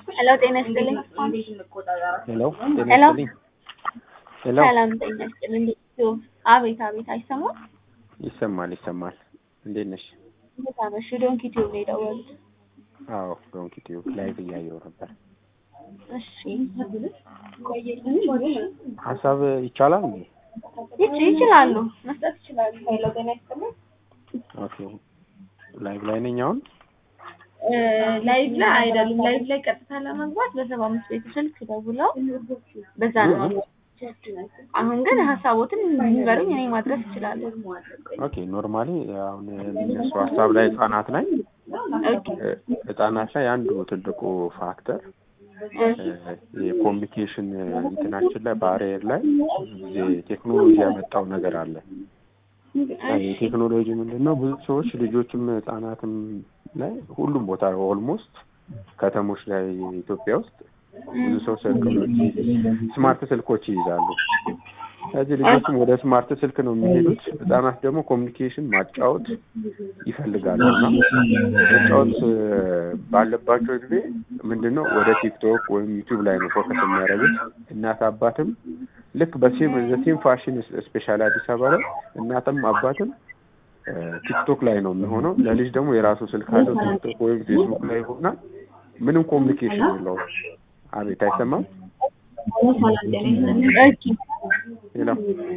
ሄሎ ጤና ይስጥልኝ። ሄሎ ጤና ሄሎ። ይስጥልኝ። ሄሎ ሰላም ጤና ይስጥልኝ። እንዴት ነው? አቤት አቤት፣ አይሰማም? ይሰማል ይሰማል። እንዴት ነሽ? እንዴት አመሽ? ዶንኪ ቲዩብ ነው የደወሉት። አዎ ዶንኪ ቲዩብ ላይቭ እያየሁ ነበር። እሺ ሀሳብ ይቻላል እንዴ? ይች ይችላሉ፣ መስጠት ይችላሉ። ሄሎ ጤና ይስጥልኝ። ኦኬ ላይቭ ላይ ነኝ አሁን። እ ላይቭ ላይ አይደሉም። ላይቭ ላይ ቀጥታ ለመግባት በሰባ አምስት ቤቱ ስልክ ደውለው በዛ ነው መግባት። አሁን ግን ሀሳቦትን ንገሩኝ፣ እኔ ማድረስ እችላለሁ። ኦኬ ኖርማሊ አሁን የሚነሱ ሀሳብ ላይ ህጻናት ላይ ኦኬ እ ህጻናት ላይ አንዱ ትልቁ ፋክተር የኮሚኒኬሽን እንትናችን ላይ ባሪየር ላይ ብዙ ጊዜ ቴክኖሎጂ ያመጣው ነገር አለ። የቴክኖሎጂ ምንድን ነው? ብዙ ሰዎች ልጆችም ህጻናትም ላይ ሁሉም ቦታ ኦልሞስት ከተሞች ላይ ኢትዮጵያ ውስጥ ብዙ ሰው ስልኮች ስማርት ስልኮች ይይዛሉ። ስለዚህ ልጆችም ወደ ስማርት ስልክ ነው የሚሄዱት። ህጻናት ደግሞ ኮሚኒኬሽን ማጫወት ይፈልጋሉ እና መጫወት እ ባለባቸው ጊዜ ምንድን ነው ወደ ቲክቶክ ወይም ዩቲዩብ ላይ ነው ፎከስ የሚያደርጉት። እናት አባትም ልክ በሴም ዘሴም ፋሽን ስፔሻሊ አዲስ አበባ ላይ እናትም አባትም እ ቲክቶክ ላይ ነው የሚሆነው። ለልጅ ደግሞ የራሱ ስልክ አለው ቲክቶክ ወይም ፌስቡክ ላይ ይሆናል። ምንም ኮሚኒኬሽን የለውም። አቤት አይሰማም? ኦኬ ሌላ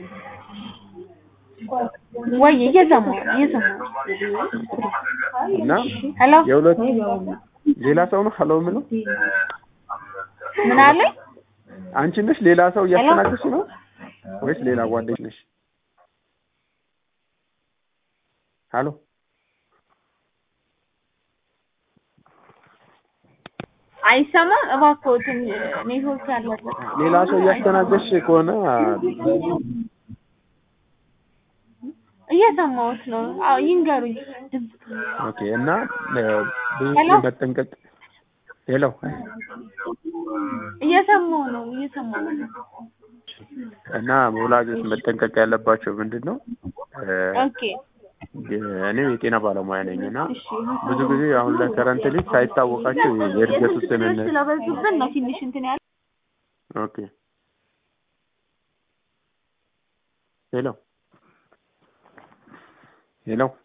ወይ እየሰማሁ ነው እየሰማሁ ነው። እና ሄሎ የሁለት ሌላ ሰው ነው ሀሎ የምለው ምን አለኝ? አንቺ ነሽ ሌላ ሰው እያስተናገድሽ ነው ወይስ ሌላ ጓደኞች ነሽ? ሀሎ አይሰማም? እባክዎትን ኔትወርክ ያለበት ሌላ ሰው እያስተናገድሽ ከሆነ እየሰማሁት ነው። አዎ ይንገሩኝ። ድምፅ ኦኬ። እና እ ብዙ ሄሎ? ጊዜ መጠንቀቅ ሄሎ እየሰማሁ ነው እየሰማሁ ነው። እና ወላጆች መጠንቀቅ ያለባቸው ምንድን ነው እ ኦኬ እኔ የጤና ባለሙያ ነኝ እና እሺ ብዙ ጊዜ አሁን ላይ ከረንት ልጅ ሳይታወቃቸው የእድገት ውስንነት ስለበዙብን ነው ትንሽ እንትን ያለ ኦኬ ሄሎ ሄሎ